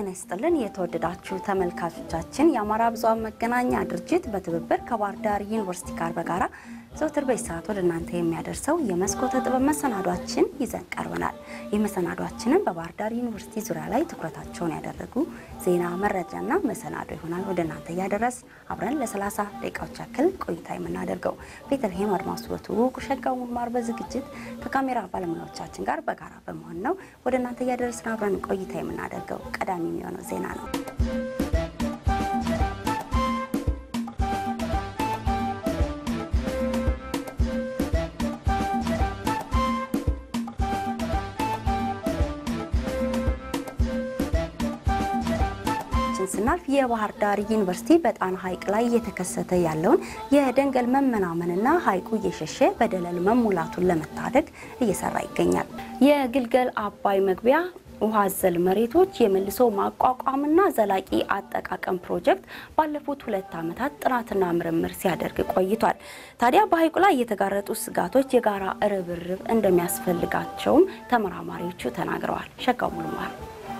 ጤና ይስጥልን የተወደዳችሁ ተመልካቾቻችን፣ የአማራ ብዙኃን መገናኛ ድርጅት በትብብር ከባህር ዳር ዩኒቨርሲቲ ጋር በጋራ ዘውትር በዚህ ሰዓት ወደ እናንተ የሚያደርሰው የመስኮተ ጥበብ መሰናዷችን ይዘን ቀርበናል። ይህ መሰናዷችንን በባህር ዳር ዩኒቨርሲቲ ዙሪያ ላይ ትኩረታቸውን ያደረጉ ዜና፣ መረጃና መሰናዶ ይሆናል ወደ እናንተ እያደረስ አብረን ለ30 ደቂቃዎች ያክል ቆይታ የምናደርገው ቤተልሔም አድማሱ በትውውቅ ሸጋው ሙማር በዝግጅት ከካሜራ ባለሙያዎቻችን ጋር በጋራ በመሆን ነው ወደ እናንተ እያደረስን አብረን ቆይታ የምናደርገው። ቀዳሚ የሚሆነው ዜና ነው። ስናልፍ የባህር ዳር ዩኒቨርሲቲ በጣና ሐይቅ ላይ እየተከሰተ ያለውን የደንገል መመናመንና ሐይቁ እየሸሸ በደለል መሙላቱን ለመታደግ እየሰራ ይገኛል። የግልገል አባይ መግቢያ ውሃ አዘል መሬቶች የመልሶ ማቋቋምና ዘላቂ አጠቃቀም ፕሮጀክት ባለፉት ሁለት ዓመታት ጥናትና ምርምር ሲያደርግ ቆይቷል። ታዲያ በሐይቁ ላይ የተጋረጡ ስጋቶች የጋራ ርብርብ እንደሚያስፈልጋቸውም ተመራማሪዎቹ ተናግረዋል። ሸጋው ሙሉማር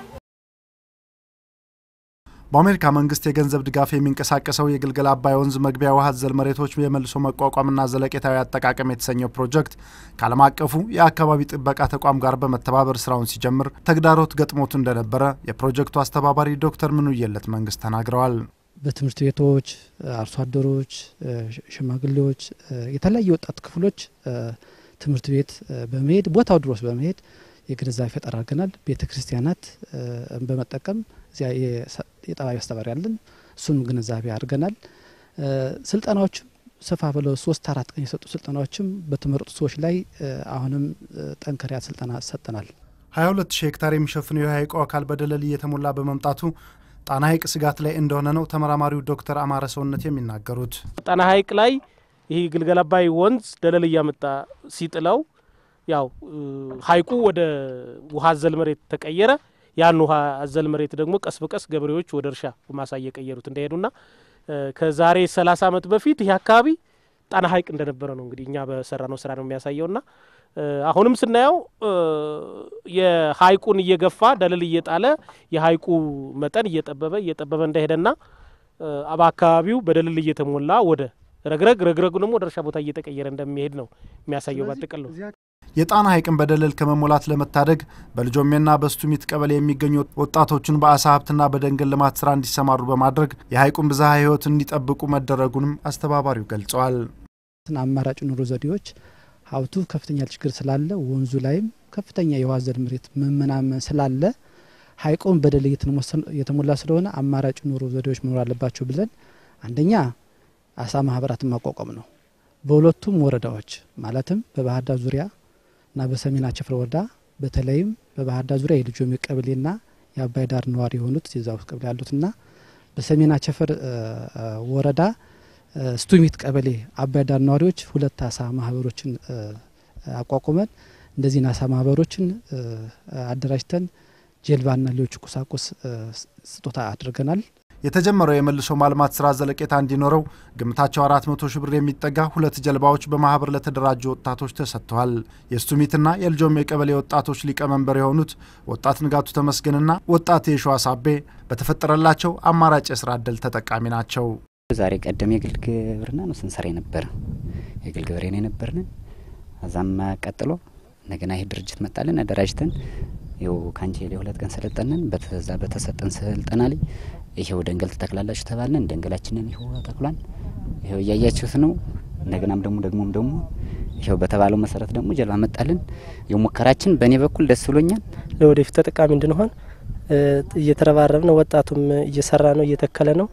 በአሜሪካ መንግስት የገንዘብ ድጋፍ የሚንቀሳቀሰው የግልገል አባይ ወንዝ መግቢያ ውሃ አዘል መሬቶች የመልሶ መቋቋምና ዘለቄታዊ አጠቃቀም የተሰኘው ፕሮጀክት ከዓለም አቀፉ የአካባቢ ጥበቃ ተቋም ጋር በመተባበር ስራውን ሲጀምር ተግዳሮት ገጥሞት እንደነበረ የፕሮጀክቱ አስተባባሪ ዶክተር ምኑየለት መንግስት ተናግረዋል። በትምህርት ቤቶች፣ አርሶ አደሮች፣ ሽማግሌዎች፣ የተለያዩ ወጣት ክፍሎች ትምህርት ቤት በመሄድ ቦታው ድረስ በመሄድ የግንዛቤ ፈጠራ አድርገናል። ቤተ ክርስቲያናት በመጠቀም እዚያ የጠባይ አስተባባሪ ያለን እሱንም ግንዛቤ አድርገናል። ስልጠናዎችም ሰፋ ብለው ሶስት አራት ቀን የሰጡ ስልጠናዎችም በተመረጡ ሰዎች ላይ አሁንም ጠንከሪያ ስልጠና ሰጥተናል። 22 ሺህ ሄክታር የሚሸፍነው የሐይቁ አካል በደለል እየተሞላ በመምጣቱ ጣና ሐይቅ ስጋት ላይ እንደሆነ ነው ተመራማሪው ዶክተር አማረ ሰውነት የሚናገሩት። ጣና ሐይቅ ላይ ይህ ግልገል አባይ ወንዝ ደለል እያመጣ ሲጥለው ያው ሐይቁ ወደ ውሃ አዘል መሬት ተቀየረ። ያን ውሃ አዘል መሬት ደግሞ ቀስ በቀስ ገበሬዎች ወደ እርሻ ማሳ እየቀየሩት እንደሄዱና ከዛሬ ሰላሳ ዓመት በፊት ይህ አካባቢ ጣና ሐይቅ እንደነበረ ነው እንግዲህ እኛ በሰራ ነው ስራ ነው የሚያሳየውና አሁንም ስናየው የሐይቁን እየገፋ ደለል እየጣለ የሐይቁ መጠን እየጠበበ እየጠበበ እንደሄደና በአካባቢው በደለል እየተሞላ ወደ ረግረግ ረግረጉ ደግሞ ወደ እርሻ ቦታ እየተቀየረ እንደሚሄድ ነው የሚያሳየው ባጠቀል ነው። የጣና ሐይቅን በደለል ከመሞላት ለመታደግ በልጆሜና በስቱሚት ቀበሌ የሚገኙ ወጣቶችን በአሳ ሀብትና በደንገል ልማት ስራ እንዲሰማሩ በማድረግ የሐይቁን ብዝሃ ሕይወት እንዲጠብቁ መደረጉንም አስተባባሪው ገልጸዋል። አማራጭ ኑሮ ዘዴዎች ሀብቱ ከፍተኛ ችግር ስላለ ወንዙ ላይም ከፍተኛ የውሃ አዘል መሬት መመናመን ስላለ ሐይቁን በደለል የተሞላ ስለሆነ አማራጭ ኑሮ ዘዴዎች መኖር አለባቸው ብለን አንደኛ አሳ ማህበራትን ማቋቋም ነው። በሁለቱም ወረዳዎች ማለትም በባህር ዳር ዙሪያ እና በሰሜን አቸፈር ወረዳ በተለይም በባህር ዳር ዙሪያ የልጆሜ ቀበሌና የአባይ ዳር ነዋሪ የሆኑት የዛ ውስጥ ቀበሌ ያሉትና በሰሜን አቸፈር ወረዳ ስቱሚት ቀበሌ አባይ ዳር ነዋሪዎች ሁለት አሳ ማህበሮችን አቋቁመን እንደዚህን አሳ ማህበሮችን አደራጅተን ጀልባና ሌሎች ቁሳቁስ ስጦታ አድርገናል። የተጀመረው የመልሶ ማልማት ስራ ዘለቄታ እንዲኖረው ግምታቸው 400 ሺህ ብር የሚጠጋ ሁለት ጀልባዎች በማህበር ለተደራጁ ወጣቶች ተሰጥተዋል። የስቱሚትና የልጆሜ ቀበሌ ወጣቶች ሊቀመንበር የሆኑት ወጣት ንጋቱ ተመስገንና ወጣት የሸዋ ሳቤ በተፈጠረላቸው አማራጭ የስራ እድል ተጠቃሚ ናቸው። ዛሬ ቀደም የግል ግብርና ነው ስንሰራ የነበረ የግል ገበሬ ነው የነበርን። እዛም ቀጥሎ እንደገና ይህ ድርጅት መጣልን አደራጅተን ይኸው ካንቼሌ ሁለት ቀን ሰለጠንን። በዛ በተሰጠን ስልጠና ላይ ይሄው ደንገል ትተክላላችሁ ተባልን። ደንገላችንን ይኸው ተክሏን ይኸው እያያችሁት ነው። እንደገናም ደግሞ ደግሞም ደግሞ ይኸው በተባለው መሰረት ደግሞ ጀልባ መጣልን። የሙከራችን በእኔ በኩል ደስ ብሎኛል። ለወደፊት ተጠቃሚ እንድንሆን እየተረባረብ ነው። ወጣቱም እየሰራ ነው፣ እየተከለ ነው።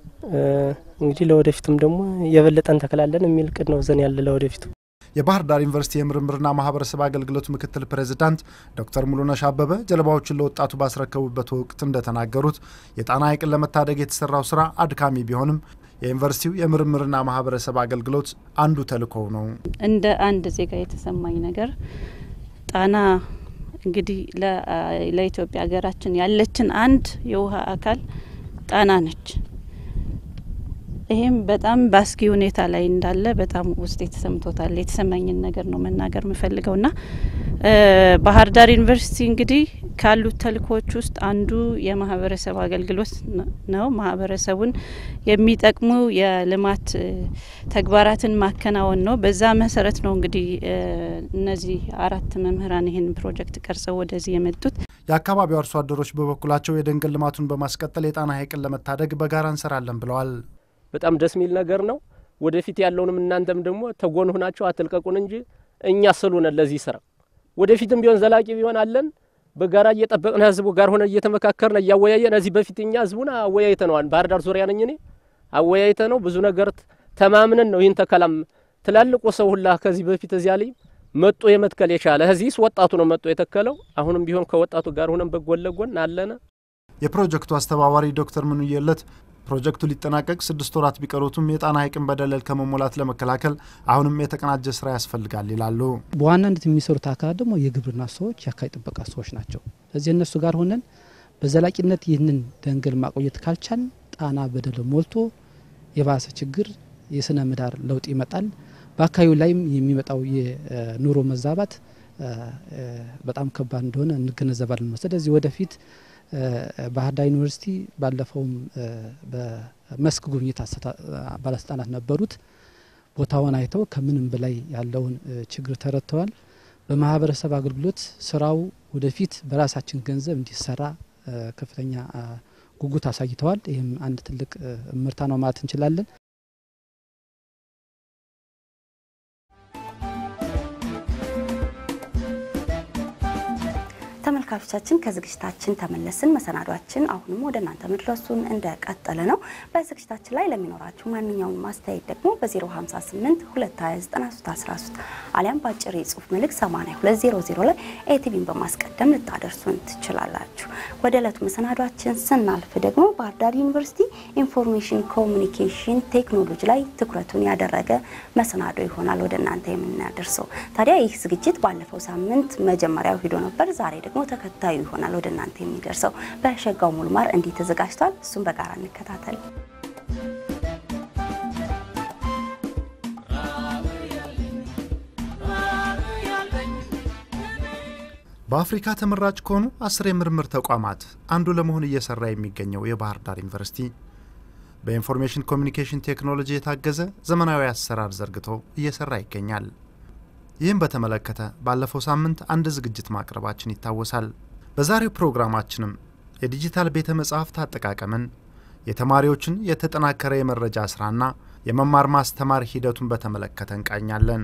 እንግዲህ ለወደፊቱም ደግሞ የበለጠ እንተክላለን የሚል ቅድ ነው ዘን ያለ ለወደፊቱ የባህር ዳር ዩኒቨርሲቲ የምርምርና ማህበረሰብ አገልግሎት ምክትል ፕሬዚዳንት ዶክተር ሙሉነሽ አበበ ጀልባዎችን ለወጣቱ ባስረከቡበት ወቅት እንደተናገሩት የጣና ሐይቅን ለመታደግ የተሰራው ስራ አድካሚ ቢሆንም የዩኒቨርሲቲው የምርምርና ማህበረሰብ አገልግሎት አንዱ ተልእኮው ነው። እንደ አንድ ዜጋ የተሰማኝ ነገር ጣና እንግዲህ ለኢትዮጵያ ሀገራችን ያለችን አንድ የውሃ አካል ጣና ነች። ይህም በጣም በአስጊ ሁኔታ ላይ እንዳለ በጣም ውስጥ የተሰምቶታል። የተሰማኝን ነገር ነው መናገር የምፈልገው ና ባህር ዳር ዩኒቨርሲቲ እንግዲህ ካሉት ተልእኮዎች ውስጥ አንዱ የማህበረሰብ አገልግሎት ነው። ማህበረሰቡን የሚጠቅሙ የልማት ተግባራትን ማከናወን ነው። በዛ መሰረት ነው እንግዲህ እነዚህ አራት መምህራን ይህን ፕሮጀክት ቀርጸው ወደዚህ የመጡት። የአካባቢው አርሶ አደሮች በበኩላቸው የደንገል ልማቱን በማስቀጠል የጣና ሐይቅን ለመታደግ በጋራ እንሰራለን ብለዋል። በጣም ደስ የሚል ነገር ነው። ወደፊት ያለውንም እናንተም ደግሞ ተጎን ሆናችሁ አትልቀቁን እንጂ እኛ ስሉነን ለዚህ ስራ ወደፊትም ቢሆን ዘላቂ ቢሆን አለን በጋራ እየጠበቅን ህዝቡ ጋር ሆነ እየተመካከርን እያወያየን እዚህ በፊት እኛ ህዝቡን አወያይተነዋል። ባህር ዳር ዙሪያ ነኝ እኔ አወያይተ ነው ብዙ ነገር ተማምነን ነው ይህን ተከላም ትላልቁ ሰው ሁላ ከዚህ በፊት እዚያ ላይ መጦ የመትከል የቻለ እዚህስ ወጣቱ ነው መጦ የተከለው። አሁንም ቢሆን ከወጣቱ ጋር ሆነን በጎን ለጎን አለነ። የፕሮጀክቱ አስተባባሪ ዶክተር ምንየለት ፕሮጀክቱ ሊጠናቀቅ ስድስት ወራት ቢቀሩትም የጣና ሐይቅን በደለል ከመሞላት ለመከላከል አሁንም የተቀናጀ ስራ ያስፈልጋል ይላሉ። በዋናነት የሚሰሩት አካላት ደግሞ የግብርና ሰዎች፣ የአካባቢ ጥበቃ ሰዎች ናቸው። ስለዚህ እነሱ ጋር ሆነን በዘላቂነት ይህንን ደንገል ማቆየት ካልቻል ጣና በደለል ሞልቶ የባሰ ችግር የስነ ምህዳር ለውጥ ይመጣል። በአካባቢው ላይም የሚመጣው የኑሮ መዛባት በጣም ከባድ እንደሆነ እንገነዘባለን። ስለዚህ ወደፊት ባህር ዳር ዩኒቨርሲቲ ባለፈውም በመስክ ጉብኝት ባለስልጣናት ነበሩት። ቦታውን አይተው ከምንም በላይ ያለውን ችግር ተረድተዋል። በማህበረሰብ አገልግሎት ስራው ወደፊት በራሳችን ገንዘብ እንዲሰራ ከፍተኛ ጉጉት አሳይተዋል። ይህም አንድ ትልቅ ምርታ ነው ማለት እንችላለን። ተመልካቾቻችን ከዝግጅታችን ተመለስን። መሰናዷችን አሁንም ወደ እናንተ መድረሱን እንደቀጠለ ነው። በዝግጅታችን ላይ ለሚኖራችሁ ማንኛውም ማስተያየት ደግሞ በ058 2291313 አሊያም በአጭር የጽሁፍ መልእክት 8200 ላይ ኤቲቪን በማስቀደም ልታደርሱን ትችላላችሁ። ወደ ዕለቱ መሰናዷችን ስናልፍ ደግሞ ባህር ዳር ዩኒቨርሲቲ ኢንፎርሜሽን ኮሚኒኬሽን ቴክኖሎጂ ላይ ትኩረቱን ያደረገ መሰናዶ ይሆናል ወደ እናንተ የምናደርሰው። ታዲያ ይህ ዝግጅት ባለፈው ሳምንት መጀመሪያው ሂዶ ነበር። ዛሬ ደግሞ ተከታዩ ይሆናል ወደ እናንተ የሚደርሰው። በሸጋው ሙልማር እንዲህ ተዘጋጅቷል። እሱም በጋራ እንከታተል። በአፍሪካ ተመራጭ ከሆኑ አስር የምርምር ተቋማት አንዱ ለመሆን እየሰራ የሚገኘው የባህር ዳር ዩኒቨርሲቲ በኢንፎርሜሽን ኮሚኒኬሽን ቴክኖሎጂ የታገዘ ዘመናዊ አሰራር ዘርግቶ እየሰራ ይገኛል። ይህም በተመለከተ ባለፈው ሳምንት አንድ ዝግጅት ማቅረባችን ይታወሳል። በዛሬው ፕሮግራማችንም የዲጂታል ቤተ መጻሕፍት አጠቃቀምን፣ የተማሪዎችን የተጠናከረ የመረጃ ስራና የመማር ማስተማር ሂደቱን በተመለከተ እንቃኛለን።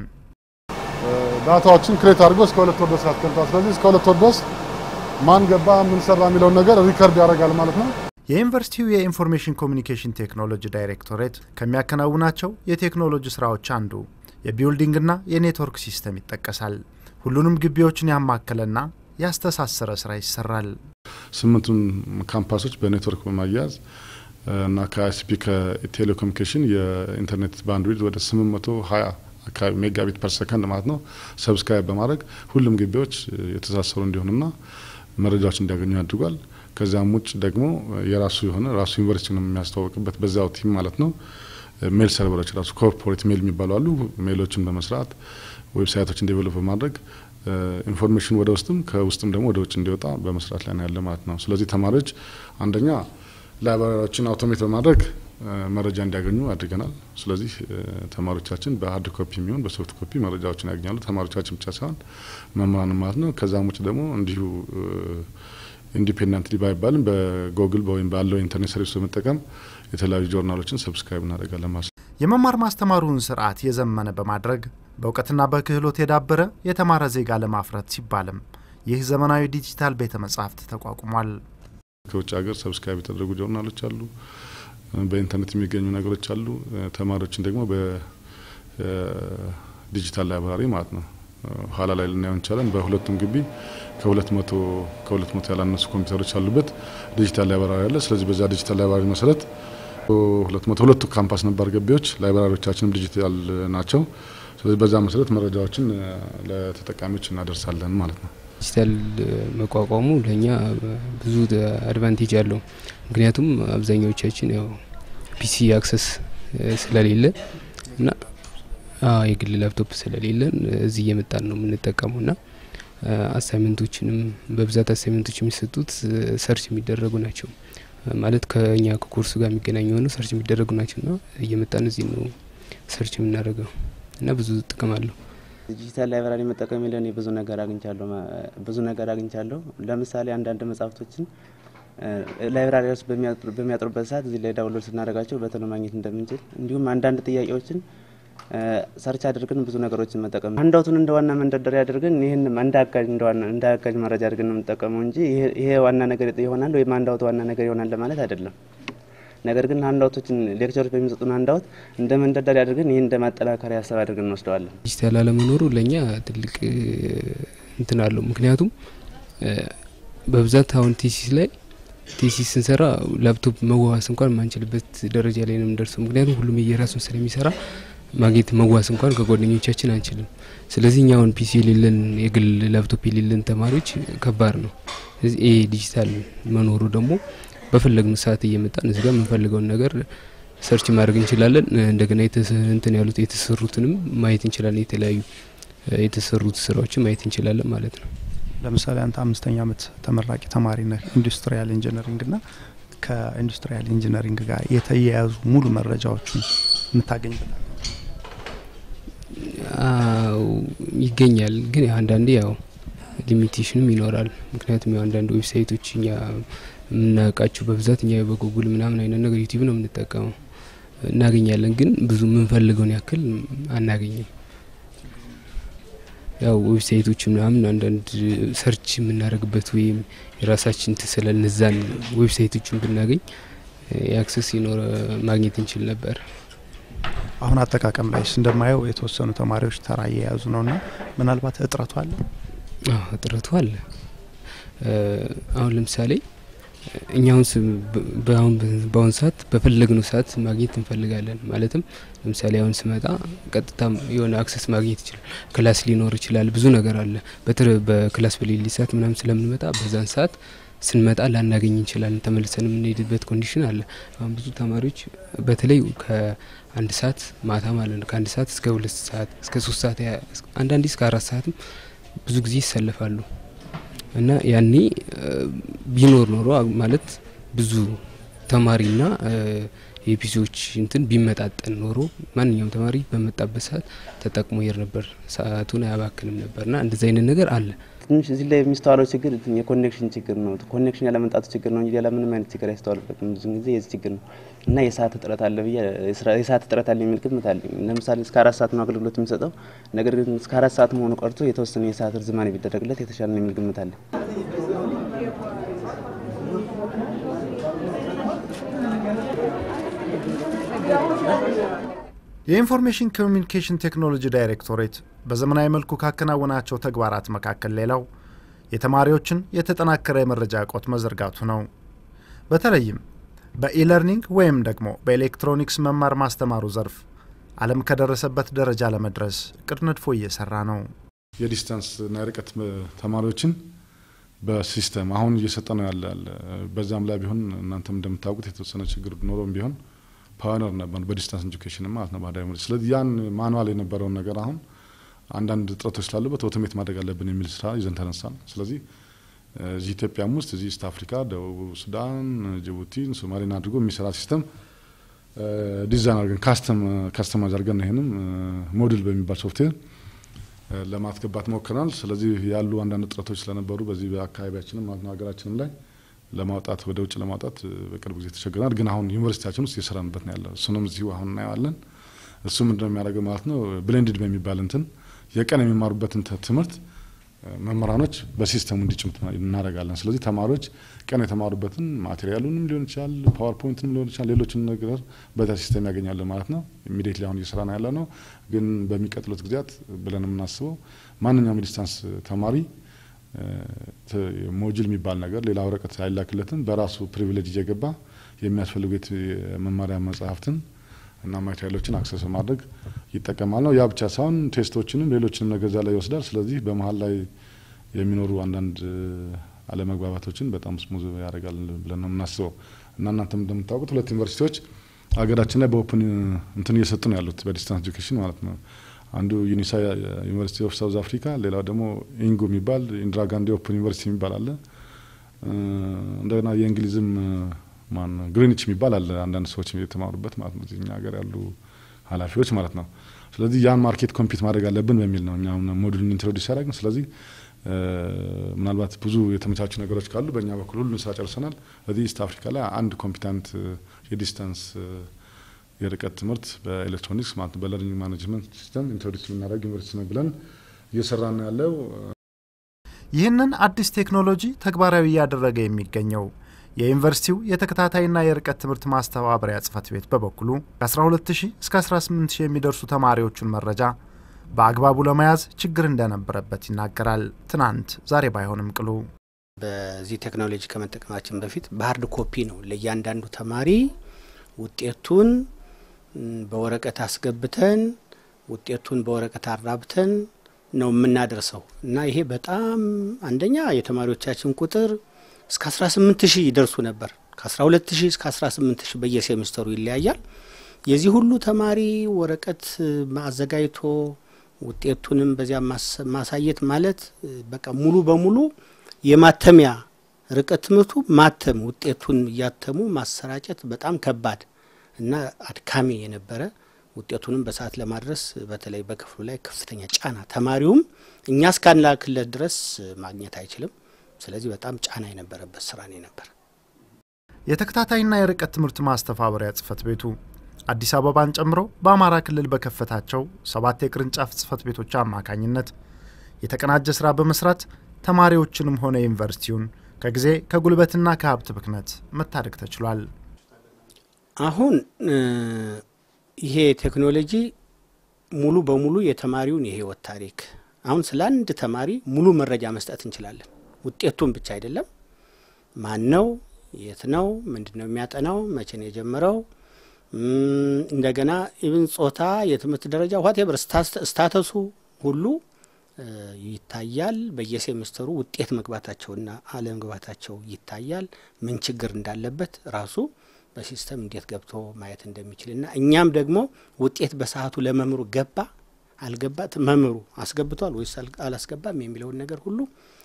ዳታዎችን ክሬት አድርጎ እስከ ሁለት ወር ድረስ ያስቀምጣል። ስለዚህ እስከ ሁለት ወር ድረስ ማን ገባ ምን ሰራ የሚለውን ነገር ሪከርድ ያደርጋል ማለት ነው። የዩኒቨርሲቲው የኢንፎርሜሽን ኮሚኒኬሽን ቴክኖሎጂ ዳይሬክቶሬት ከሚያከናውናቸው የቴክኖሎጂ ስራዎች አንዱ የቢልዲንግና የኔትወርክ ሲስተም ይጠቀሳል። ሁሉንም ግቢዎችን ያማከለና ያስተሳሰረ ስራ ይሰራል። ስምንቱን ካምፓሶች በኔትወርክ በማያያዝ እና ከአይሲፒ ከቴሌኮሙኒኬሽን የኢንተርኔት ባንድዊድት ወደ 820 አካባቢ ሜጋቢት ፐር ሰከንድ ማለት ነው ሰብስክራይብ በማድረግ ሁሉም ግቢዎች የተሳሰሩ እንዲሆኑና መረጃዎች እንዲያገኙ አድርጓል። ከዚያም ውጭ ደግሞ የራሱ የሆነ ራሱ ዩኒቨርሲቲ ነው የሚያስተዋወቅበት በዚያው ቲም ማለት ነው ሜል ሰርቨሮች ራሱ ኮርፖሬት ሜል የሚባሉ አሉ። ሜሎችን በመስራት ዌብሳይቶችን ዴቨሎፕ በማድረግ ኢንፎርሜሽን ወደ ውስጥም ከውስጥም ደግሞ ወደ ውጭ እንዲወጣ በመስራት ላይ ነው ያለ ማለት ነው። ስለዚህ ተማሪዎች አንደኛ ላይብራሪዎችን አውቶሜት በማድረግ መረጃ እንዲያገኙ አድርገናል። ስለዚህ ተማሪዎቻችን በሀርድ ኮፒ የሚሆን በሶፍት ኮፒ መረጃዎችን ያገኛሉ። ተማሪዎቻችን ብቻ ሳይሆን መምህራን ማለት ነው። ከዛም ውጭ ደግሞ እንዲሁ ኢንዲፔንደንት ባይባልም በጎግል ወይም ባለው ኢንተርኔት ሰርቪስ በመጠቀም የተለያዩ ጆርናሎችን ሰብስክራይብ እናደርጋለን ማለት ነው። የመማር ማስተማሩን ስርዓት የዘመነ በማድረግ በእውቀትና በክህሎት የዳበረ የተማረ ዜጋ ለማፍራት ሲባልም ይህ ዘመናዊ ዲጂታል ቤተ መጻሕፍት ተቋቁሟል። ከውጭ ሀገር ሰብስክራይብ የተደረጉ ጆርናሎች አሉ። በኢንተርኔት የሚገኙ ነገሮች አሉ። ተማሪዎችን ደግሞ በዲጂታል ላይብራሪ ማለት ነው ኋላ ላይ ልናየው እንችላለን። በሁለቱም ግቢ ከሁለት መቶ ከሁለት መቶ ያላነሱ ኮምፒውተሮች ያሉበት ዲጂታል ላይብራሪ አለ። ስለዚህ በዛ ዲጂታል ላይብራሪ መሰረት ሁለት መቶ ሁለቱ ካምፓስ ነባር ገቢዎች ላይብራሪዎቻችንም ዲጂታል ናቸው። ስለዚህ በዛ መሰረት መረጃዎችን ለተጠቃሚዎች እናደርሳለን ማለት ነው። ዲጂታል መቋቋሙ ለእኛ ብዙ አድቫንቴጅ አለው። ምክንያቱም አብዛኛዎቻችን ያው ፒሲ አክሰስ ስለሌለን እና የግል ላፕቶፕ ስለሌለን እዚህ እየመጣን ነው የምንጠቀመው ና አሳይመንቶችንም በብዛት አሳይመንቶች የሚሰጡት ሰርች የሚደረጉ ናቸው ማለት ከኛ ከኮርሱ ጋር የሚገናኙ የሆኑ ሰርች የሚደረጉ ናቸው ና እየመጣን እዚህ ነው ሰርች የምናደርገው እና ብዙ ጥቅም አለው። ዲጂታል ላይብራሪ መጠቀም የሚለን ብዙ ነገር አግኝቻለሁ ብዙ ነገር አግኝቻለሁ። ለምሳሌ አንዳንድ መጽሐፍቶችን ላይብራሪ ውስጥ በሚያጥሩበት ሰዓት እዚህ ላይ ዳውንሎድ ስናደርጋቸው በቶሎ ማግኘት እንደምንችል እንዲሁም አንዳንድ ጥያቄዎችን ሰርች አድርገን ብዙ ነገሮችን መጠቀም አንዳውቱን እንደ ዋና መንደርደሪያ አድርገን ይህን እንደ አጋዥ እንደ አጋዥ መረጃ አድርገን ነው የምንጠቀመው እንጂ ይሄ ዋና ነገር ይሆናል ወይም አንዳውት ዋና ነገር ይሆናል ለማለት አይደለም። ነገር ግን አንዳውቶችን ሌክቸሮች በሚሰጡን አንዳውት እንደ መንደርደሪያ አድርገን ይህን እንደ ማጠናከሪያ ሀሳብ አድርገን እንወስደዋለን። ዲጂታል አለመኖሩ ለእኛ ትልቅ እንትን አለው። ምክንያቱም በብዛት አሁን ቴሲስ ላይ ቴሲስ ስንሰራ ላፕቶፕ መዋዋስ እንኳን የማንችልበት ደረጃ ላይ ነው የምንደርሰው። ምክንያቱም ሁሉም የየራሱን ስለሚሰራ ማግኘት መዋስ እንኳን ከጓደኞቻችን አንችልም። ስለዚህ እኛ አሁን ፒሲ የሌለን የግል ላፕቶፕ የሌለን ተማሪዎች ከባድ ነው። ስለዚህ ይሄ ዲጂታል መኖሩ ደግሞ በፈለግን ሰዓት እየመጣን እዚህ ጋር የምንፈልገውን ነገር ሰርች ማድረግ እንችላለን። እንደገና እንትን ያሉት የተሰሩትንም ማየት እንችላለን። የተለያዩ የተሰሩት ስራዎችን ማየት እንችላለን ማለት ነው። ለምሳሌ አንተ አምስተኛ ዓመት ተመራቂ ተማሪ ነህ ኢንዱስትሪያል ኢንጂነሪንግ ና ከኢንዱስትሪያል ኢንጂነሪንግ ጋር የተያያዙ ሙሉ መረጃዎችን የምታገኝበታል ይገኛል። ግን አንዳንዴ ያው ሊሚቴሽንም ይኖራል። ምክንያቱም ያው አንዳንድ ዌብሳይቶች እኛ የምናውቃቸው በብዛት እኛ በጉጉል ምናምን አይነት ነገር ዩቲዩብ ነው የምንጠቀመው እናገኛለን። ግን ብዙ የምንፈልገውን ያክል አናገኝም። ያው ዌብሳይቶች ምናምን አንዳንድ ሰርች የምናደርግበት ወይም የራሳችን ትስለ እነዛን ዌብሳይቶችን ብናገኝ የአክሰስ ይኖረ ማግኘት እንችል ነበር። አሁን አጠቃቀም ላይ እንደማየው የተወሰኑ ተማሪዎች ተራ እየያዙ ነው ና ምናልባት እጥረቱ አለ እጥረቱ አለ። አሁን ለምሳሌ እኛውን በአሁን ሰዓት በፈለግነው ሰዓት ማግኘት እንፈልጋለን። ማለትም ለምሳሌ አሁን ስመጣ ቀጥታ የሆነ አክሰስ ማግኘት ይችላል። ክላስ ሊኖር ይችላል። ብዙ ነገር አለ። በክላስ በሌሊ ሰዓት ምናምን ስለምንመጣ በዛን ሰዓት ስንመጣ ላናገኝ እንችላለን። ተመልሰን የምንሄድበት ኮንዲሽን አለ። አሁን ብዙ ተማሪዎች በተለይ ከአንድ ሰዓት ማታ ማለት ነው ከአንድ ሰዓት እስከ ሁለት ሰዓት እስከ ሶስት ሰዓት አንዳንዴ እስከ አራት ሰዓትም ብዙ ጊዜ ይሰለፋሉ እና ያኔ ቢኖር ኖሮ ማለት ብዙ ተማሪና የፒሲዎች እንትን ቢመጣጠን ኖሮ ማንኛውም ተማሪ በመጣበት ሰዓት ተጠቅሞ ይር ነበር፣ ሰዓቱን አያባክንም ነበርና እንደዚህ አይነት ነገር አለ። ትንሽ እዚህ ላይ የሚስተዋለው ችግር የኮኔክሽን ችግር ነው። ኮኔክሽን ያለመምጣቱ ችግር ነው እንጂ ሌላ ምንም አይነት ችግር አይስተዋልበትም። ብዙ ጊዜ የዚህ ችግር ነው እና የሰዓት እጥረት አለ ብዬ የሰዓት እጥረት አለ የሚል ግምት አለኝ። ለምሳሌ እስከ አራት ሰዓት ነው አገልግሎት የሚሰጠው። ነገር ግን እስከ አራት ሰዓት መሆኑ ቀርቶ የተወሰነ የሰዓት ርዝማኔ ቢደረግለት የተሻለ ነው የሚል ግምት አለኝ። የኢንፎርሜሽን ኮሚኒኬሽን ቴክኖሎጂ ዳይሬክቶሬት በዘመናዊ መልኩ ካከናወናቸው ተግባራት መካከል ሌላው የተማሪዎችን የተጠናከረ የመረጃ እቆት መዘርጋቱ ነው። በተለይም በኢለርኒንግ ወይም ደግሞ በኤሌክትሮኒክስ መማር ማስተማሩ ዘርፍ ዓለም ከደረሰበት ደረጃ ለመድረስ እቅድ ነድፎ እየሰራ ነው። የዲስታንስ እና የርቀት ተማሪዎችን በሲስተም አሁን እየሰጠ ነው ያለ በዛም ላይ ቢሆን እናንተም እንደምታውቁት የተወሰነ ችግር ኖሮም ቢሆን ፓወነር ነበር በዲስታንስ ኤጁኬሽን ማለት ነው ባህዳዊ ዩኒቨርሲቲ። ስለዚህ ያን ማኑዋል የነበረውን ነገር አሁን አንዳንድ እጥረቶች ስላሉበት ኦቶሜት ማድረግ አለብን የሚል ስራ ይዘን ተነሳን። ስለዚህ እዚህ ኢትዮጵያም ውስጥ እዚህ ኢስት አፍሪካ፣ ደቡብ ሱዳን፣ ጅቡቲን፣ ሶማሌን አድርጎ የሚሰራ ሲስተም ዲዛይን አድርገን ካስተማይዝ አድርገን ይህንም ሞዱል በሚባል ሶፍትዌር ለማስገባት ሞክረናል። ስለዚህ ያሉ አንዳንድ እጥረቶች ስለነበሩ በዚህ በአካባቢያችንም ማለት ነው ሀገራችንም ላይ ለማውጣት ወደ ውጭ ለማውጣት በቅርብ ጊዜ ተቸግረናል። ግን አሁን ዩኒቨርሲቲያችን ውስጥ እየሰራንበት ነው ያለ እሱንም እዚሁ አሁን እናየዋለን። እሱ ምንድነው የሚያደርገው ማለት ነው ብሌንድድ በሚባል እንትን የቀን የሚማሩበትን ትምህርት መምህራኖች በሲስተሙ እንዲጭምት እናደርጋለን። ስለዚህ ተማሪዎች ቀን የተማሩበትን ማቴሪያሉንም ሊሆን ይችላል፣ ፓወርፖይንትንም ሊሆን ይችላል፣ ሌሎችን ነገር በዛ ሲስተም ያገኛሉ ማለት ነው። ኢሚዲየትሊ አሁን እየሰራ ነው ያለ ነው። ግን በሚቀጥሉት ጊዜያት ብለን የምናስበው ማንኛውም የዲስታንስ ተማሪ ሞጁል የሚባል ነገር ሌላ ወረቀት አይላክለትም። በራሱ ፕሪቪሌጅ እየገባ የሚያስፈልጉት የመማሪያ መጽሐፍትን እና ማቴሪያሎችን አክሰስ በማድረግ ይጠቀማል ነው። ያ ብቻ ሳይሆን ቴስቶችንም ሌሎችንም ነገር እዛ ላይ ይወስዳል። ስለዚህ በመሀል ላይ የሚኖሩ አንዳንድ አለመግባባቶችን በጣም ስሙዝ ያደርጋል ብለን ነው የምናስበው እና እናንተም እንደምታውቁት ሁለት ዩኒቨርሲቲዎች ሀገራችን ላይ በኦፕን እንትን እየሰጡ ነው ያሉት በዲስታንስ ኤጁኬሽን ማለት ነው። አንዱ ዩኒሳ ዩኒቨርሲቲ ኦፍ ሳውዝ አፍሪካ፣ ሌላው ደግሞ ኢንጎ የሚባል ኢንዲራ ጋንዲ ኦፕን ዩኒቨርሲቲ የሚባል አለ። እንደገና የእንግሊዝም ማን ግሪኒች የሚባል አለ። አንዳንድ ሰዎች የተማሩበት ማለት ነው እኛ ሀገር ያሉ ኃላፊዎች ማለት ነው። ስለዚህ ያን ማርኬት ኮምፒት ማድረግ አለብን በሚል ነው እኛ ሞዱልን ኢንትሮዲስ ያደረግን። ስለዚህ ምናልባት ብዙ የተመቻቹ ነገሮች ካሉ በእኛ በኩል ሁሉን ስራ ጨርሰናል። በዚህ ኢስት አፍሪካ ላይ አንድ ኮምፒታንት የዲስታንስ የርቀት ትምህርት በኤሌክትሮኒክስ ማለት በለርኒንግ ማኔጅመንት ሲስተም ኢንትሮዲስ የምናደርግ ዩኒቨርሲቲ ነው ብለን እየሰራ ነው ያለው። ይህንን አዲስ ቴክኖሎጂ ተግባራዊ እያደረገ የሚገኘው የዩኒቨርሲቲው የተከታታይና የርቀት ትምህርት ማስተባበሪያ ጽህፈት ቤት በበኩሉ ከ12000 እስከ 18000 የሚደርሱ ተማሪዎቹን መረጃ በአግባቡ ለመያዝ ችግር እንደነበረበት ይናገራል። ትናንት ዛሬ ባይሆንም ቅሉ በዚህ ቴክኖሎጂ ከመጠቀማችን በፊት በሀርድ ኮፒ ነው ለእያንዳንዱ ተማሪ ውጤቱን በወረቀት አስገብተን ውጤቱን በወረቀት አራብተን ነው የምናደርሰው እና ይሄ በጣም አንደኛ የተማሪዎቻችን ቁጥር እስከ 18 ሺህ ይደርሱ ነበር። ከ12 ሺህ እስከ 18 ሺህ በየሴሚስተሩ ይለያያል። የዚህ ሁሉ ተማሪ ወረቀት አዘጋጅቶ ውጤቱንም በዚያ ማሳየት ማለት በቃ ሙሉ በሙሉ የማተሚያ ርቀት ትምህርቱ ማተም ውጤቱን እያተሙ ማሰራጨት በጣም ከባድ እና አድካሚ የነበረ ውጤቱንም በሰዓት ለማድረስ በተለይ በክፍሉ ላይ ከፍተኛ ጫና ተማሪውም እኛ እስካንላክለት ድረስ ማግኘት አይችልም። ስለዚህ በጣም ጫና የነበረበት ስራ ነው ነበር። የተከታታይና የርቀት ትምህርት ማስተባበሪያ ጽህፈት ቤቱ አዲስ አበባን ጨምሮ በአማራ ክልል በከፈታቸው ሰባት የቅርንጫፍ ጽህፈት ቤቶች አማካኝነት የተቀናጀ ስራ በመስራት ተማሪዎችንም ሆነ ዩኒቨርሲቲውን ከጊዜ ከጉልበትና ከሀብት ብክነት መታደግ ተችሏል። አሁን ይሄ ቴክኖሎጂ ሙሉ በሙሉ የተማሪውን የህይወት ታሪክ አሁን ስለ አንድ ተማሪ ሙሉ መረጃ መስጠት እንችላለን። ውጤቱን ብቻ አይደለም። ማን ነው? የት ነው? ምንድን ነው የሚያጠናው? መቼ ነው የጀመረው? እንደገና ኢብን ጾታ፣ የትምህርት ደረጃ ዋቴቨር ስታተሱ ሁሉ ይታያል። በየሴምስተሩ ውጤት መግባታቸውና አለመግባታቸው ይታያል። ምን ችግር እንዳለበት ራሱ በሲስተም እንዴት ገብቶ ማየት እንደሚችልና እኛም ደግሞ ውጤት በሰዓቱ ለመምህሩ ገባ አልገባ መምህሩ አስገብቷል ወይስ አላስገባም የሚለውን ነገር ሁሉ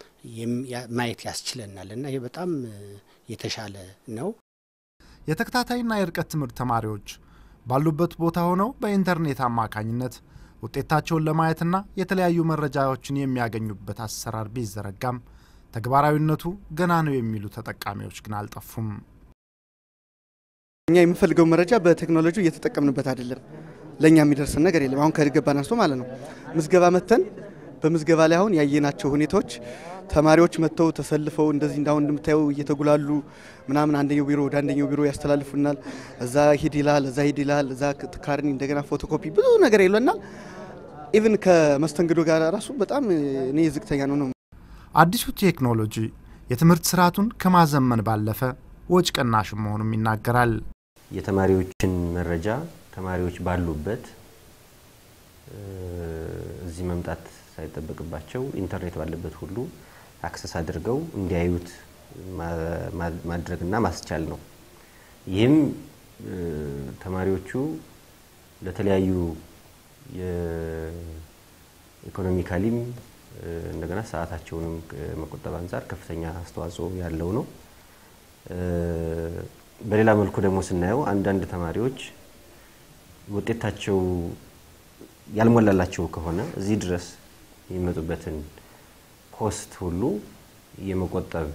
ማየት ያስችለናል እና ይህ በጣም የተሻለ ነው። የተከታታይና የርቀት ትምህርት ተማሪዎች ባሉበት ቦታ ሆነው በኢንተርኔት አማካኝነት ውጤታቸውን ለማየትና የተለያዩ መረጃዎችን የሚያገኙበት አሰራር ቢዘረጋም ተግባራዊነቱ ገና ነው የሚሉ ተጠቃሚዎች ግን አልጠፉም። እኛ የምንፈልገው መረጃ በቴክኖሎጂ እየተጠቀምንበት አይደለም። ለእኛ የሚደርስን ነገር የለም። አሁን ከገባን አንስቶ ማለት ነው ምዝገባ መተን በምዝገባ ላይ አሁን ያየናቸው ሁኔታዎች ተማሪዎች መጥተው ተሰልፈው እንደዚህ እንዳሁን እንደምታየው እየተጉላሉ ምናምን አንደኛው ቢሮ ወደ አንደኛው ቢሮ ያስተላልፉናል። እዛ ሂድ ይላል፣ እዛ ሂድ ይላል፣ እዛ ካርኒ እንደገና ፎቶኮፒ ብዙ ነገር ይለናል። ኢቭን ከመስተንግዶ ጋር ራሱ በጣም እኔ ዝቅተኛ ነው ነው። አዲሱ ቴክኖሎጂ የትምህርት ስርዓቱን ከማዘመን ባለፈ ወጭ ቀናሽ መሆኑም ይናገራል። የተማሪዎችን መረጃ ተማሪዎች ባሉበት እዚህ መምጣት ሳይጠበቅባቸው ኢንተርኔት ባለበት ሁሉ አክሰስ አድርገው እንዲያዩት ማድረግና ማስቻል ነው። ይህም ተማሪዎቹ ለተለያዩ የኢኮኖሚካሊም እንደገና ሰዓታቸውንም ከመቆጠብ አንጻር ከፍተኛ አስተዋጽኦ ያለው ነው። በሌላ መልኩ ደግሞ ስናየው አንዳንድ ተማሪዎች ውጤታቸው ያልሞላላቸው ከሆነ እዚህ ድረስ የሚመጡበትን ኮስት ሁሉ የመቆጠብ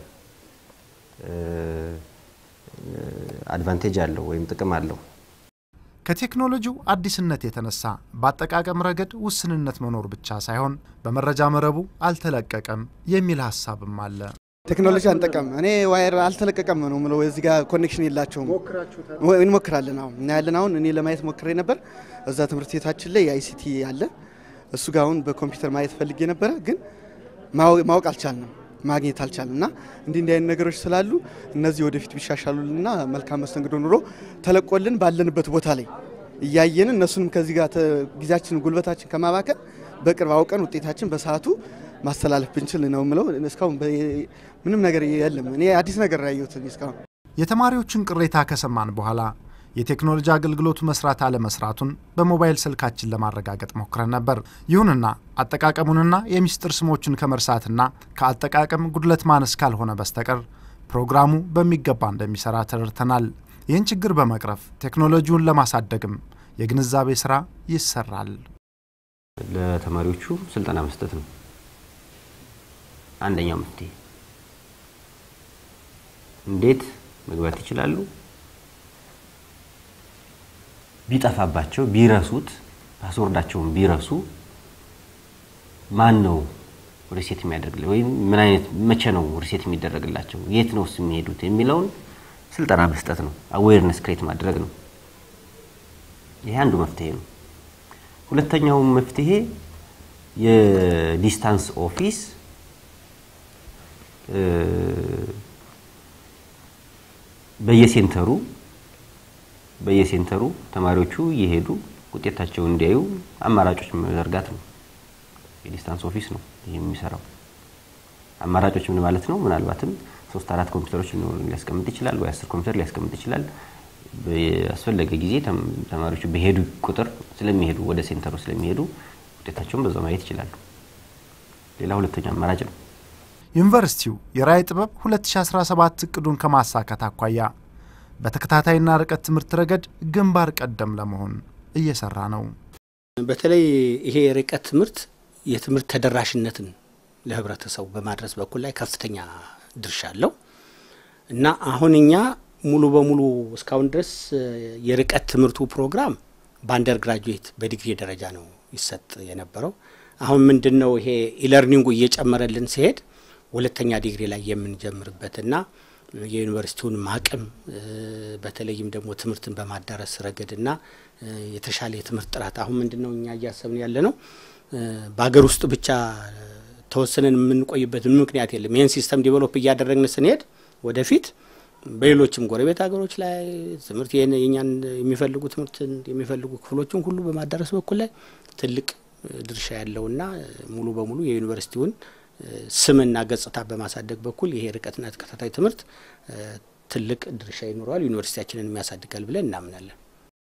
አድቫንቴጅ አለው ወይም ጥቅም አለው። ከቴክኖሎጂው አዲስነት የተነሳ በአጠቃቀም ረገድ ውስንነት መኖር ብቻ ሳይሆን በመረጃ መረቡ አልተለቀቀም የሚል ሀሳብም አለ። ቴክኖሎጂ አንጠቀም እኔ ዋየር አልተለቀቀም ነው ምለው። እዚህ ጋር ኮኔክሽን የላቸውም። እንሞክራለን። አሁን እናያለን። አሁን እኔ ለማየት ሞክሬ ነበር። እዛ ትምህርት ቤታችን ላይ የአይሲቲ አለ። እሱ ጋር አሁን በኮምፒውተር ማየት ፈልጌ ነበረ፣ ግን ማወቅ አልቻልንም፣ ማግኘት አልቻልንም። እና እንዲህ እንዲህ አይነት ነገሮች ስላሉ እነዚህ ወደፊት ቢሻሻሉልና መልካም መስተንግዶ ኑሮ ተለቆልን ባለንበት ቦታ ላይ እያየን እነሱንም ከዚህ ጋር ጊዜያችን ጉልበታችን ከማባከን በቅርብ አውቀን ውጤታችን በሰዓቱ ማስተላለፍ ብንችል ነው ምለው። እስካሁን ምንም ነገር የለም። እኔ አዲስ ነገር ያየሁት እስካሁን። የተማሪዎችን ቅሬታ ከሰማን በኋላ የቴክኖሎጂ አገልግሎቱ መስራት አለመስራቱን በሞባይል ስልካችን ለማረጋገጥ ሞክረን ነበር። ይሁንና አጠቃቀሙንና የሚስጥር ስሞችን ከመርሳትና ከአጠቃቀም ጉድለት ማነስ ካልሆነ በስተቀር ፕሮግራሙ በሚገባ እንደሚሰራ ተረድተናል። ይህን ችግር በመቅረፍ ቴክኖሎጂውን ለማሳደግም የግንዛቤ ስራ ይሰራል። ለተማሪዎቹ ስልጠና መስጠት ነው አንደኛው መፍትሄ። እንዴት መግባት ይችላሉ? ቢጠፋባቸው ቢረሱት፣ ፓስወርዳቸውን ቢረሱ ማን ነው ሪሴት የሚያደርግላቸው ወይም ምን አይነት መቼ ነው ሪሴት የሚደረግላቸው የት ነው የሚሄዱት የሚለውን ስልጠና መስጠት ነው። አዌርነስ ክሬት ማድረግ ነው። ይሄ አንዱ መፍትሄ ነው። ሁለተኛው መፍትሄ የዲስታንስ ኦፊስ በየሴንተሩ በየሴንተሩ ተማሪዎቹ እየሄዱ ውጤታቸውን እንዲያዩ አማራጮች መዘርጋት ነው። የዲስታንስ ኦፊስ ነው ይህ የሚሰራው። አማራጮች ምን ማለት ነው? ምናልባትም ሶስት አራት ኮምፒውተሮች ሊያስቀምጥ ይችላል፣ ወይ አስር ኮምፒውተር ሊያስቀምጥ ይችላል። በአስፈለገ ጊዜ ተማሪዎቹ በሄዱ ቁጥር ስለሚሄዱ ወደ ሴንተሩ ስለሚሄዱ ውጤታቸውን በዛው ማየት ይችላሉ። ሌላ ሁለተኛ አማራጭ ነው። ዩኒቨርሲቲው የራዕይ ጥበብ 2017 እቅዱን ከማሳካት አኳያ በተከታታይና ርቀት ትምህርት ረገድ ግንባር ቀደም ለመሆን እየሰራ ነው። በተለይ ይሄ የርቀት ትምህርት የትምህርት ተደራሽነትን ለህብረተሰቡ በማድረስ በኩል ላይ ከፍተኛ ድርሻ አለው እና አሁን እኛ ሙሉ በሙሉ እስካሁን ድረስ የርቀት ትምህርቱ ፕሮግራም በአንደር ግራጁዌት በዲግሪ ደረጃ ነው ይሰጥ የነበረው። አሁን ምንድን ነው ይሄ ኢለርኒንጉ እየጨመረልን ሲሄድ ሁለተኛ ዲግሪ ላይ የምንጀምርበትና የዩኒቨርሲቲውን አቅም በተለይም ደግሞ ትምህርትን በማዳረስ ረገድና የተሻለ የትምህርት ጥራት አሁን ምንድን ነው እኛ እያሰብን ያለ ነው በሀገር ውስጥ ብቻ ተወስነን የምንቆይበት ምክንያት የለም። ይህን ሲስተም ዲቨሎፕ እያደረግን ስንሄድ ወደፊት በሌሎችም ጎረቤት ሀገሮች ላይ ትምህርት የኛን የሚፈልጉ ትምህርትን የሚፈልጉ ክፍሎችን ሁሉ በማዳረስ በኩል ላይ ትልቅ ድርሻ ያለውና ሙሉ በሙሉ የዩኒቨርሲቲውን ስምና ገጽታ በማሳደግ በኩል ይሄ ርቀትና ተከታታይ ትምህርት ትልቅ ድርሻ ይኖረዋል፣ ዩኒቨርሲቲያችንን የሚያሳድጋል ብለን እናምናለን።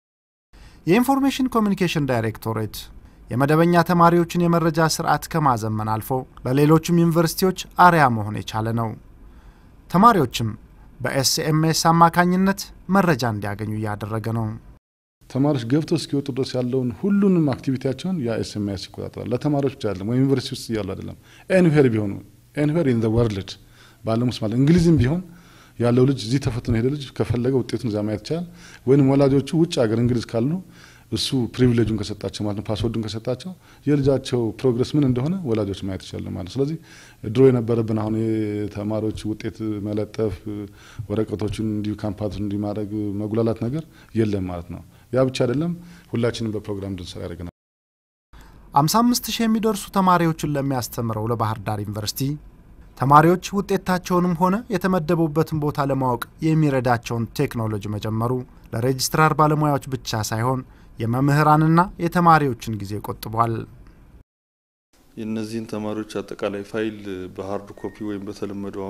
የኢንፎርሜሽን ኮሚኒኬሽን ዳይሬክቶሬት የመደበኛ ተማሪዎችን የመረጃ ስርዓት ከማዘመን አልፎ ለሌሎችም ዩኒቨርሲቲዎች አርያ መሆን የቻለ ነው። ተማሪዎችም በኤስኤምኤስ አማካኝነት መረጃ እንዲያገኙ እያደረገ ነው። ተማሪዎች ገብተው እስኪወጡ ድረስ ያለውን ሁሉንም አክቲቪቲያቸውን ያ ኤስኤምኤስ ይቆጣጠራል። ለተማሪዎች ብቻ አይደለም፣ ወይም ዩኒቨርሲቲ ውስጥ እያሉ አይደለም። ኤንዌር ቢሆኑ ኤንዌር ኢን ዘ ወርልድ በዓለም ውስጥ ማለት እንግሊዝም ቢሆን ያለው ልጅ እዚህ ተፈትኖ ሄደ ልጅ ከፈለገ ውጤቱን እዛ ማየት ይቻላል። ወይም ወላጆቹ ውጭ ሀገር እንግሊዝ ካሉ እሱ ፕሪቪሌጁን ከሰጣቸው ማለት ነው ፓስወርዱን ከሰጣቸው የልጃቸው ፕሮግረስ ምን እንደሆነ ወላጆች ማየት ይችላሉ ማለት ስለዚህ ድሮ የነበረብን አሁን የተማሪዎች ውጤት መለጠፍ ወረቀቶቹን እንዲሁ ካምፓስ እንዲህ ማድረግ መጉላላት ነገር የለም ማለት ነው። ያ ብቻ አይደለም፣ ሁላችንም በፕሮግራም እንድንሰራ ያደርገናል። 55 ሺህ የሚደርሱ ተማሪዎችን ለሚያስተምረው ለባህር ዳር ዩኒቨርሲቲ ተማሪዎች ውጤታቸውንም ሆነ የተመደቡበትን ቦታ ለማወቅ የሚረዳቸውን ቴክኖሎጂ መጀመሩ ለሬጅስትራር ባለሙያዎች ብቻ ሳይሆን የመምህራንና የተማሪዎችን ጊዜ ቆጥቧል። የእነዚህን ተማሪዎች አጠቃላይ ፋይል በሀርድ ኮፒ ወይም በተለመደው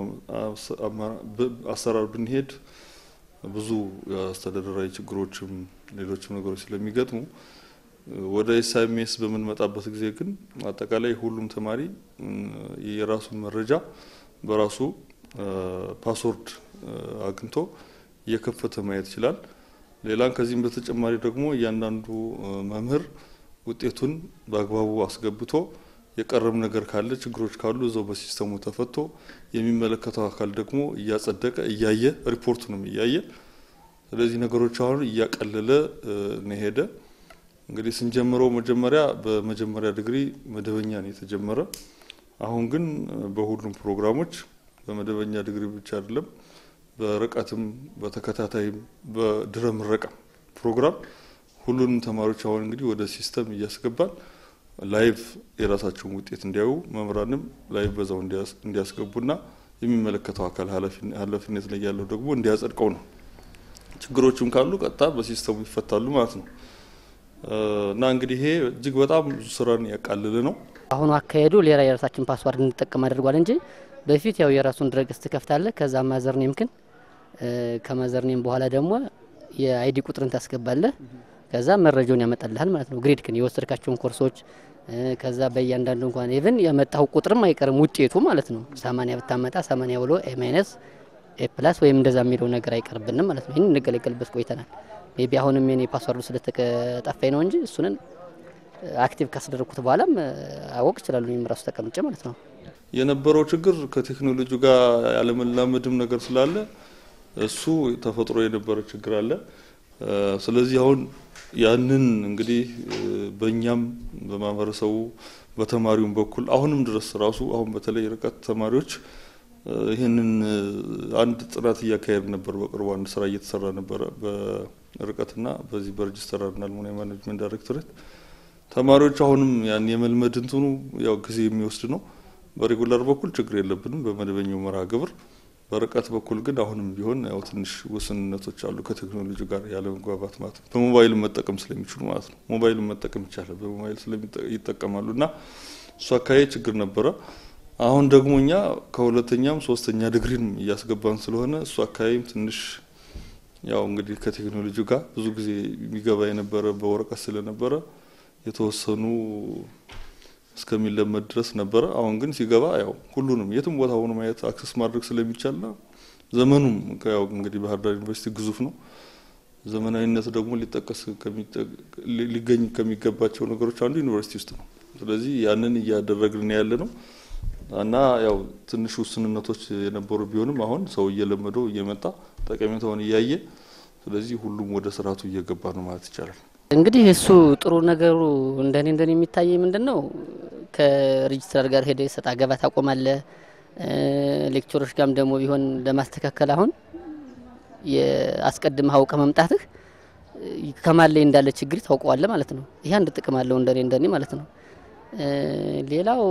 አሰራር ብንሄድ ብዙ የአስተዳደራዊ ችግሮችም ሌሎችም ነገሮች ስለሚገጥሙ ወደ ኤስኤምኤስ በምንመጣበት ጊዜ ግን አጠቃላይ ሁሉም ተማሪ የራሱን መረጃ በራሱ ፓስወርድ አግኝቶ እየከፈተ ማየት ይችላል። ሌላን ከዚህም በተጨማሪ ደግሞ እያንዳንዱ መምህር ውጤቱን በአግባቡ አስገብቶ የቀረም ነገር ካለ ችግሮች ካሉ እዛው በሲስተሙ ተፈቶ የሚመለከተው አካል ደግሞ እያጸደቀ እያየ ሪፖርቱንም እያየ ስለዚህ ነገሮች አሁን እያቀለለ ነው ሄደ። እንግዲህ ስንጀምረው መጀመሪያ በመጀመሪያ ዲግሪ መደበኛ ነው የተጀመረ። አሁን ግን በሁሉም ፕሮግራሞች በመደበኛ ዲግሪ ብቻ አይደለም በርቀትም በተከታታይም በድረ ምረቃ ፕሮግራም ሁሉንም ተማሪዎች አሁን እንግዲህ ወደ ሲስተም እያስገባል ላይቭ የራሳቸውን ውጤት እንዲያዩ መምህራንም ላይቭ በዛው እንዲያስገቡና የሚመለከተው አካል ኃላፊነት ላይ ያለው ደግሞ እንዲያጸድቀው ነው። ችግሮቹም ካሉ ቀጥታ በሲስተሙ ይፈታሉ ማለት ነው እና እንግዲህ ይሄ እጅግ በጣም ብዙ ስራን ያቃልል ነው። አሁኑ አካሄዱ ሌላ የራሳችን ፓስዋርድ እንጠቀም አድርጓል እንጂ በፊት ያው የራሱን ድረገጽ ትከፍታለህ። ከዛ ማዘርኔም ክን ከማዘርኔም በኋላ ደግሞ የአይዲ ቁጥርን ታስገባለህ። ከዛ መረጃውን ያመጣልሃል ማለት ነው። ግሬድ ክን የወሰድካቸውን ኮርሶች ከዛ በእያንዳንዱ እንኳን ኢቭን የመጣው ቁጥርም አይቀርም ውጤቱ ማለት ነው። ሰማኒያ ብታመጣ ሰማኒያ ብሎ ኤ ማይነስ ኤ ፕላስ ወይም እንደዛ የሚለው ነገር አይቀርብንም ማለት ነው። ይህን እንገለገልበት ቆይተናል። ሜቢ አሁንም የኔ ፓስዋርዱ ስለተጠፋኝ ነው እንጂ እሱንን አክቲቭ ካስደረግኩት በኋላም አወቅ ይችላሉ ወይም ራሱ ተቀምጬ ማለት ነው። የነበረው ችግር ከቴክኖሎጂ ጋር ያለመላመድም ነገር ስላለ እሱ ተፈጥሮ የነበረ ችግር አለ። ስለዚህ አሁን ያንን እንግዲህ በእኛም በማህበረሰቡ በተማሪውም በኩል አሁንም ድረስ ራሱ አሁን በተለይ ርቀት ተማሪዎች ይህንን አንድ ጥናት እያካሄድ ነበር። በቅርቡ አንድ ስራ እየተሰራ ነበረ በርቀትና በዚህ በሬጅስተራርና አልሙኒየም ማኔጅመንት ዳይሬክቶሬት ተማሪዎች አሁንም ያን የመልመድ እንትኑ ያው ጊዜ የሚወስድ ነው። በሬጉላር በኩል ችግር የለብንም በመደበኛው መርሃ ግብር። በርቀት በኩል ግን አሁንም ቢሆን ያው ትንሽ ውስንነቶች አሉ ከቴክኖሎጂ ጋር ያለ መግባባት ማለት ነው። በሞባይል መጠቀም ስለሚችሉ ማለት ነው። ሞባይልን መጠቀም ይቻላል። በሞባይል ይጠቀማሉ እና እሱ አካባቢ ችግር ነበረ። አሁን ደግሞ እኛ ከሁለተኛም ሶስተኛ ዲግሪም እያስገባን ስለሆነ እሱ አካባቢም ትንሽ ያው እንግዲህ ከቴክኖሎጂ ጋር ብዙ ጊዜ የሚገባ የነበረ በወረቀት ስለነበረ የተወሰኑ እስከሚለመድ ድረስ ነበረ። አሁን ግን ሲገባ ያው ሁሉንም የትም ቦታ ሆኖ ማየት አክሰስ ማድረግ ስለሚቻልና ዘመኑም ያው እንግዲህ ባህር ዳር ዩኒቨርሲቲ ግዙፍ ነው። ዘመናዊነት ደግሞ ሊጠቀስ ሊገኝ ከሚገባቸው ነገሮች አንዱ ዩኒቨርሲቲ ውስጥ ነው። ስለዚህ ያንን እያደረግን ያለ ነው እና ያው ትንሽ ውስንነቶች የነበሩ ቢሆንም አሁን ሰው እየለመደው እየመጣ ጠቀሜታውን እያየ ስለዚህ ሁሉም ወደ ስርዓቱ እየገባ ነው ማለት ይቻላል። እንግዲህ እሱ ጥሩ ነገሩ እንደኔ እንደኔ የሚታየ ምንድን ነው ከሬጅስትራር ጋር ሄደ ሰጣ ገባ ታቆማለ። ሌክቸሮች ጋርም ደግሞ ቢሆን ለማስተካከል አሁን የአስቀድመህ አውቀ መምጣትህ ከማን ላይ እንዳለ ችግር ታውቀዋለ ማለት ነው። ይህ አንድ ጥቅም አለው እንደኔ እንደኔ ማለት ነው። ሌላው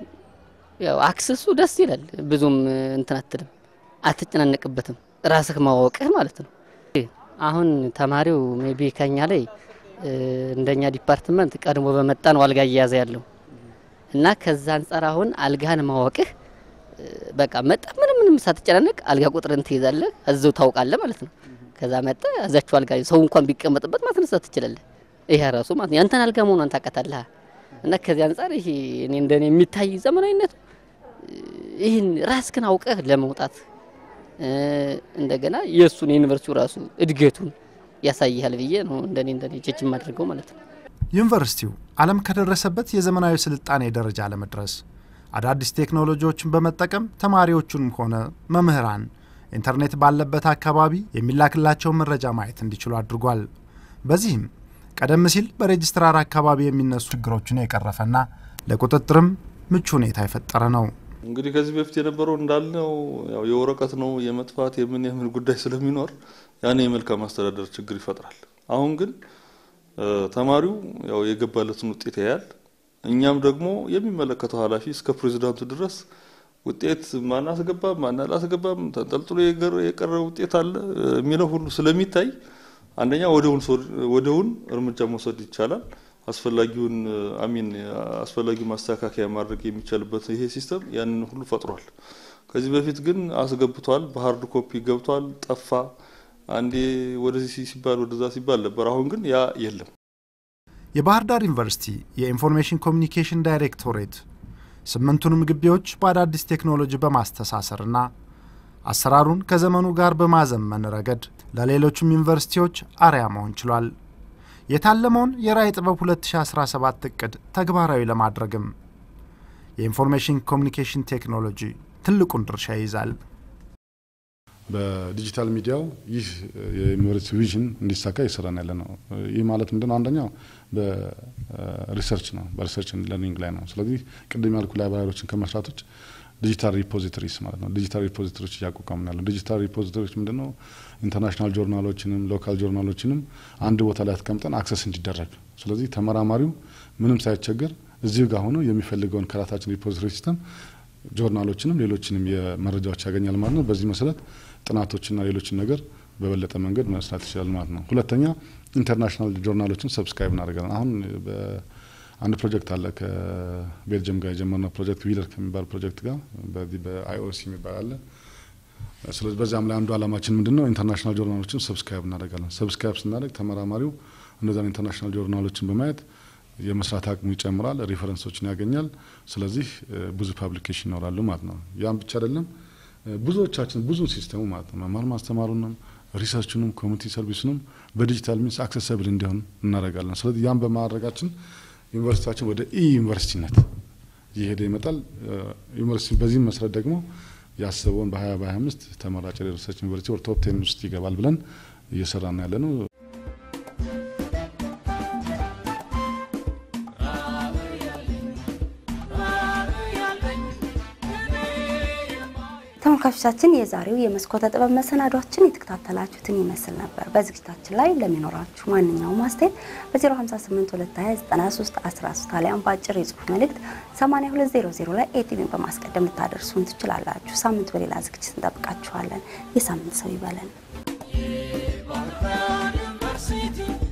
ያው አክሰሱ ደስ ይላል። ብዙም እንትን አትልም፣ አትጨናነቅበትም። ራስህ ማወቅህ ማለት ነው። አሁን ተማሪው ሜቢ ከኛ ላይ እንደኛ ዲፓርትመንት ቀድሞ በመጣ ነው አልጋ እየያዘ ያለው እና ከዛ አንጻር አሁን አልጋህን ማወቅህ በቃ መጣ ምንም ምንም ሳትጨናነቅ አልጋ ቁጥርን ትይዛለህ፣ እዛው ታውቃለህ ማለት ነው። ከዛ መጣ እዛችሁ አልጋ ሰው እንኳን ቢቀመጥበት ማስነሳት ትችላለህ። ይሄ ራሱ ማለት ነው ያንተን አልጋ መሆኗን ታውቃታለህ። እና ከዚህ አንጻር ይሄ እኔ እንደኔ የሚታይ ዘመናዊነቱ ይህን ራስህን አውቀህ ለመውጣት እንደገና የእሱን የዩኒቨርሲቲው ራሱ እድገቱን ያሳይሃል ብዬ ነው እንደኔ እንደኔ ጀጅ የማደርገው ማለት ነው። ዩኒቨርሲቲው ዓለም ከደረሰበት የዘመናዊ ስልጣኔ ደረጃ ለመድረስ አዳዲስ ቴክኖሎጂዎችን በመጠቀም ተማሪዎቹንም ሆነ መምህራን ኢንተርኔት ባለበት አካባቢ የሚላክላቸውን መረጃ ማየት እንዲችሉ አድርጓል። በዚህም ቀደም ሲል በሬጅስትራር አካባቢ የሚነሱ ችግሮችን የቀረፈና ለቁጥጥርም ምቹ ሁኔታ የፈጠረ ነው። እንግዲህ ከዚህ በፊት የነበረው እንዳልነው ያው የወረቀት ነው የመጥፋት የምን የምን ጉዳይ ስለሚኖር ያን የመልካም አስተዳደር ችግር ይፈጥራል። አሁን ግን ተማሪው ያው የገባለትን ውጤት ያያል። እኛም ደግሞ የሚመለከተው ኃላፊ እስከ ፕሬዚዳንቱ ድረስ ውጤት ማን አስገባም ማን አላስገባም ተንጠልጥሎ የቀረ ውጤት አለ የሚለው ሁሉ ስለሚታይ አንደኛ ወደውን እርምጃ መውሰድ ይቻላል። አስፈላጊውን አሚን አስፈላጊው ማስተካከያ ማድረግ የሚቻልበት ይሄ ሲስተም ያንን ሁሉ ፈጥሯል። ከዚህ በፊት ግን አስገብቷል፣ በሀርድ ኮፒ ገብቷል፣ ጠፋ፣ አንዴ ወደዚህ ሲባል ወደዛ ሲባል ነበር። አሁን ግን ያ የለም። የባህር ዳር ዩኒቨርሲቲ የኢንፎርሜሽን ኮሚኒኬሽን ዳይሬክቶሬት ስምንቱንም ግቢዎች በአዳዲስ ቴክኖሎጂ በማስተሳሰርና አሰራሩን ከዘመኑ ጋር በማዘመን ረገድ ለሌሎችም ዩኒቨርሲቲዎች አርያ መሆን ችሏል። የታለመውን የራዕይ ጥበብ 2017 እቅድ ተግባራዊ ለማድረግም የኢንፎርሜሽን ኮሚኒኬሽን ቴክኖሎጂ ትልቁን ድርሻ ይይዛል። በዲጂታል ሚዲያው ይህ የዩኒቨርሲቲ ቪዥን እንዲሳካ እየሰራን ያለ ነው። ይህ ማለት ምንድነው? አንደኛው በሪሰርች ነው፣ በሪሰርች ለርኒንግ ላይ ነው። ስለዚህ ቅድም ያልኩ ላይብራሪዎችን ከመስራቶች ዲጂታል ሪፖዚቶሪስ ማለት ነው። ዲጂታል ሪፖዚቶሪዎች እያቋቋምን ያለው ዲጂታል ሪፖዚቶሪዎች ምንድነው? ኢንተርናሽናል ጆርናሎችንም ሎካል ጆርናሎችንም አንድ ቦታ ላይ አስቀምጠን አክሰስ እንዲደረግ፣ ስለዚህ ተመራማሪው ምንም ሳይቸገር እዚሁ ጋር ሆኖ የሚፈልገውን ከራሳችን ሪፖዚቶሪ ሲስተም ጆርናሎችንም ሌሎችንም የመረጃዎች ያገኛል ማለት ነው። በዚህ መሰረት ጥናቶችና ሌሎችን ነገር በበለጠ መንገድ መስራት ይችላል ማለት ነው። ሁለተኛ ኢንተርናሽናል ጆርናሎችን ሰብስክራይብ እናደርጋለን። አሁን አንድ ፕሮጀክት አለ ከቤልጅየም ጋር የጀመርነው ፕሮጀክት ዊለር ከሚባል ፕሮጀክት ጋር በዚህ በአይኦሲ የሚባል አለ ስለዚህ በዚያም ላይ አንዱ አላማችን ምንድን ነው? ኢንተርናሽናል ጆርናሎችን ሰብስክራይብ እናደርጋለን። ሰብስክራይብ ስናደርግ ተመራማሪው እነዛን ኢንተርናሽናል ጆርናሎችን በማየት የመስራት አቅሙ ይጨምራል፣ ሪፈረንሶችን ያገኛል። ስለዚህ ብዙ ፓብሊኬሽን ይኖራሉ ማለት ነው። ያም ብቻ አይደለም፣ ብዙዎቻችን ብዙ ሲስተሙ ማለት ነው መማር ማስተማሩንም ሪሰርቹንም ኮሚኒቲ ሰርቪሱንም በዲጂታል ሚንስ አክሰሰብል እንዲሆን እናደርጋለን። ስለዚህ ያም በማድረጋችን ዩኒቨርሲቲያችን ወደ ኢ ዩኒቨርሲቲነት እየሄደ ይመጣል። ዩኒቨርሲቲ በዚህም መሰረት ደግሞ ያሰበውን በ20 በ25 ተመራጭ ሪሰርች ዩኒቨርሲቲ ወደ ቶፕ ቴን ውስጥ ይገባል ብለን እየሰራ ነው ያለ ነው። ተመልካቾቻችን የዛሬው የመስኮተ ጥበብ መሰናዷችን የተከታተላችሁትን ይመስል ነበር። በዝግጅታችን ላይ ለሚኖራችሁ ማንኛውም አስተያየት በ058229313 አሊያም በአጭር የጽሁፍ መልእክት 8200 ላይ ኤቲቪን በማስቀደም ልታደርሱን ትችላላችሁ። ሳምንት በሌላ ዝግጅት እንጠብቃችኋለን። የሳምንት ሰው ይበለን። ዩኒቨርሲቲ